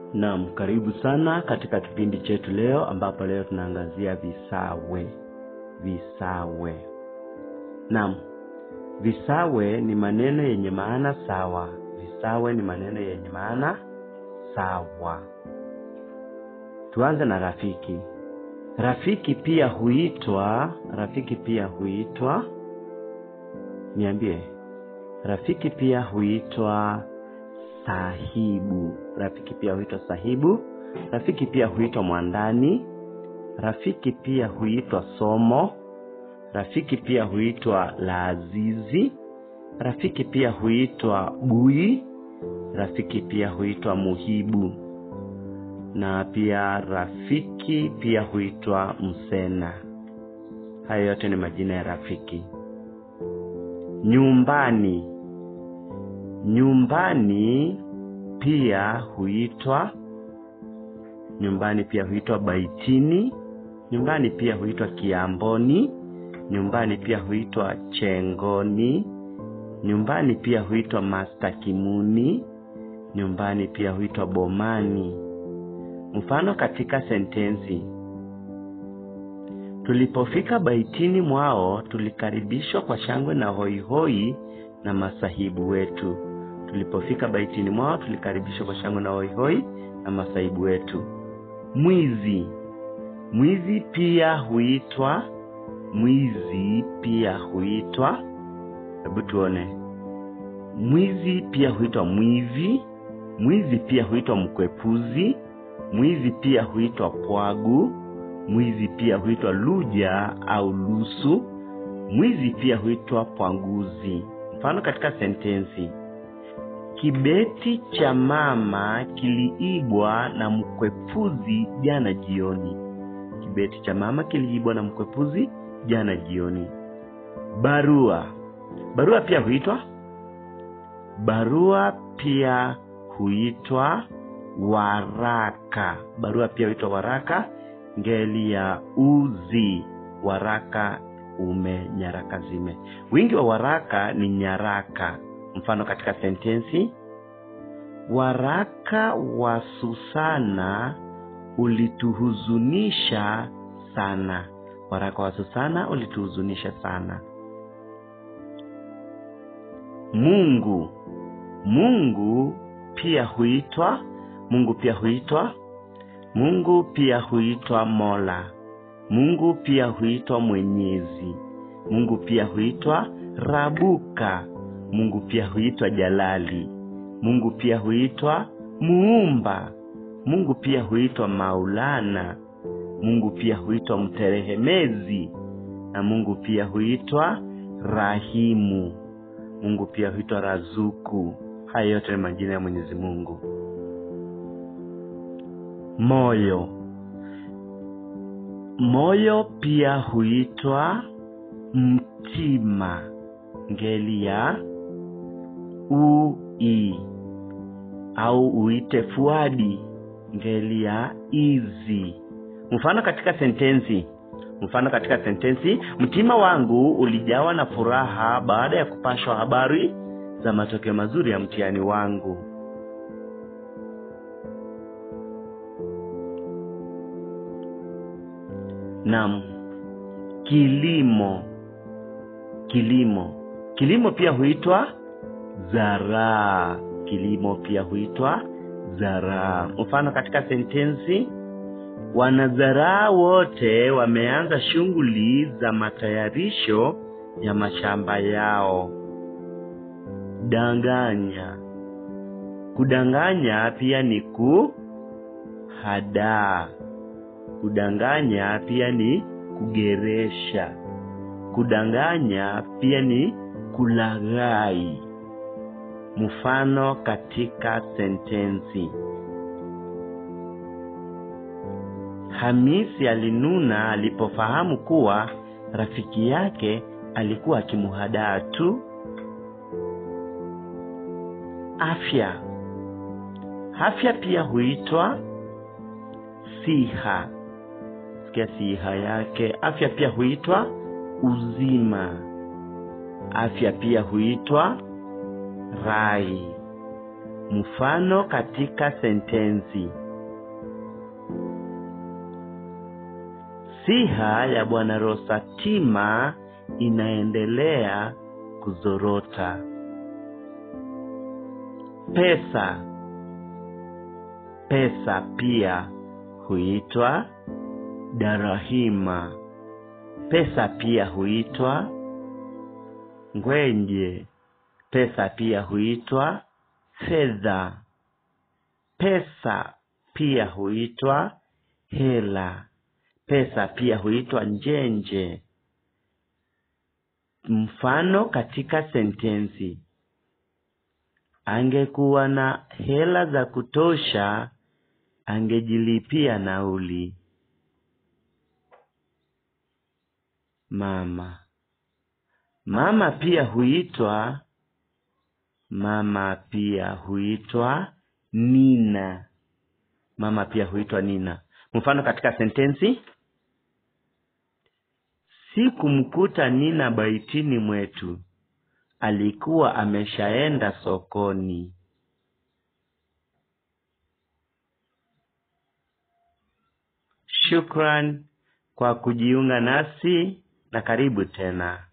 Naam, karibu sana katika kipindi chetu leo ambapo leo tunaangazia visawe. Visawe. Naam, visawe ni maneno yenye maana sawa. Visawe ni maneno yenye maana sawa. Tuanze na rafiki. Rafiki pia huitwa, rafiki pia huitwa, niambie, rafiki pia huitwa sahibu. Rafiki pia huitwa sahibu. Rafiki pia huitwa mwandani. Rafiki pia huitwa somo. Rafiki pia huitwa laazizi. Rafiki pia huitwa bui. Rafiki pia huitwa muhibu, na pia rafiki pia huitwa msena. Hayo yote ni majina ya rafiki. Nyumbani. Nyumbani pia huitwa nyumbani pia huitwa baitini. Nyumbani pia huitwa kiamboni. Nyumbani pia huitwa chengoni. Nyumbani pia huitwa mastakimuni. Nyumbani pia huitwa bomani. Mfano katika sentensi: tulipofika baitini mwao, tulikaribishwa kwa shangwe na hoihoi na masahibu wetu. Tulipofika baitini mwao, tulikaribishwa kwa shangwe na hoihoi na masahibu wetu. Mwizi. Mwizi pia huitwa mwizi pia huitwa hebu tuone. Mwizi pia huitwa mwivi. Mwizi pia huitwa mkwepuzi. Mwizi pia huitwa pwagu. Mwizi pia huitwa luja au lusu. Mwizi pia huitwa pwanguzi. Mfano katika sentensi: kibeti cha mama kiliibwa na mkwepuzi jana jioni. Kibeti cha mama kiliibwa na mkwepuzi jana jioni. Barua. Barua pia huitwa barua pia huitwa waraka. Barua pia huitwa waraka, ngeli ya uzi. Waraka ume, nyaraka zime. Wingi wa waraka ni nyaraka. Mfano katika sentensi: waraka wa Susana ulituhuzunisha sana. Waraka wa Susana ulituhuzunisha sana. Mungu. Mungu pia huitwa Mungu pia huitwa Mungu pia huitwa Mola. Mungu pia huitwa Mwenyezi. Mungu pia huitwa Rabuka. Mungu pia huitwa Jalali. Mungu pia huitwa Muumba. Mungu pia huitwa Maulana. Mungu pia huitwa Mterehemezi, na Mungu pia huitwa Rahimu. Mungu pia huitwa Razuku. Haya yote ni majina ya Mwenyezi Mungu. Moyo. Moyo pia huitwa mtima, ngeli ya ui, au uite fuadi, ngeli ya izi. Mfano katika sentensi mfano katika sentensi: mtima wangu ulijawa na furaha baada ya kupashwa habari za matokeo mazuri ya mtihani wangu. Naam, kilimo. Kilimo, kilimo pia huitwa zaraa. Kilimo pia huitwa zaraa. Mfano katika sentensi Wanazaraa wote wameanza shughuli za matayarisho ya mashamba yao. Danganya. Kudanganya pia ni kuhadaa. Kudanganya pia ni kugeresha. Kudanganya pia ni kulaghai. Mfano katika sentensi Hamisi alinuna alipofahamu kuwa rafiki yake alikuwa akimhadaa tu. Afya. Afya pia huitwa siha. Sikia siha yake. Afya pia huitwa uzima. Afya pia huitwa rai. Mfano katika sentensi siha ya bwana Rosatima inaendelea kuzorota. Pesa, pesa pia huitwa darahima. Pesa pia huitwa ngwenje. Pesa pia huitwa fedha. Pesa pia huitwa hela. Pesa pia huitwa njenje. Mfano katika sentensi: angekuwa na hela za kutosha, angejilipia nauli. Mama, mama pia huitwa mama pia huitwa nina. Mama pia huitwa nina. Mfano katika sentensi: sikumkuta Nina baitini mwetu, alikuwa ameshaenda sokoni. Shukran kwa kujiunga nasi na karibu tena.